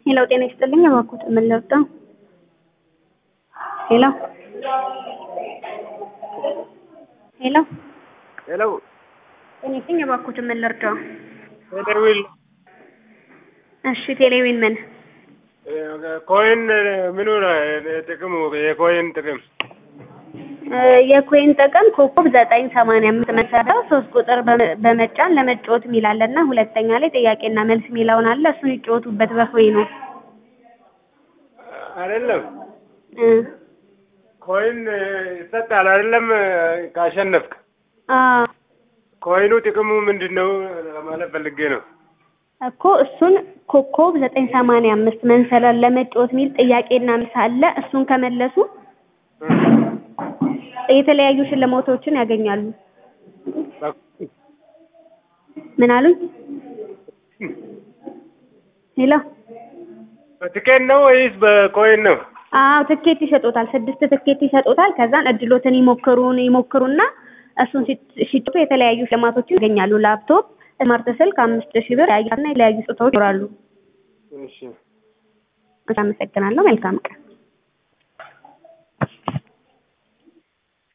ሄሎ ጤና ይስጥልኝ እባክዎት ምን ልርዳው? ሄሎ ሄሎ ሄሎ ጤና ይስጥልኝ እባክዎት ምን ልርዳው? ቴሌዊል እሺ ቴሌዊን ምን ኮይን ምኑ ነው ጥቅሙ? የኮይን ጥቅም የኮይን ጥቅም ኮከብ ዘጠኝ ሰማንያ አምስት መሰረው ሶስት ቁጥር በመ- በመጫን ለመጫወት የሚላለ እና ሁለተኛ ላይ ጥያቄና መልስ የሚለውን አለ እሱን ይጫወቱበት በኮይኑ አይደለም። እ ኮይን ይሰጣል አይደለም? ካሸነፍክ አ ኮይኑ ጥቅሙ ምንድን ነው ለማለት ፈልጌ ነው። እኮ እሱን ኮከብ ዘጠኝ ሰማንያ አምስት መንሰላል ለመጫወት የሚል ጥያቄና መልስ አለ እሱን ከመለሱ የተለያዩ ሽልማቶችን ያገኛሉ። ምን አሉኝ? ሄሎ በትኬት ነው ወይስ በኮይን ነው? አዎ ትኬት ይሰጡታል። ስድስት ትኬት ይሰጡታል። ከዛን እድሎትን ይሞክሩን ይሞክሩና እሱን ሲት- ሲጫወቱ የተለያዩ ሽልማቶችን ያገኛሉ። ላፕቶፕ፣ ስማርት ስልክ፣ አምስት ሺህ ብር ያያና የተለያዩ ስጦታዎች ይኖራሉ። እሺ አመሰግናለሁ። መልካም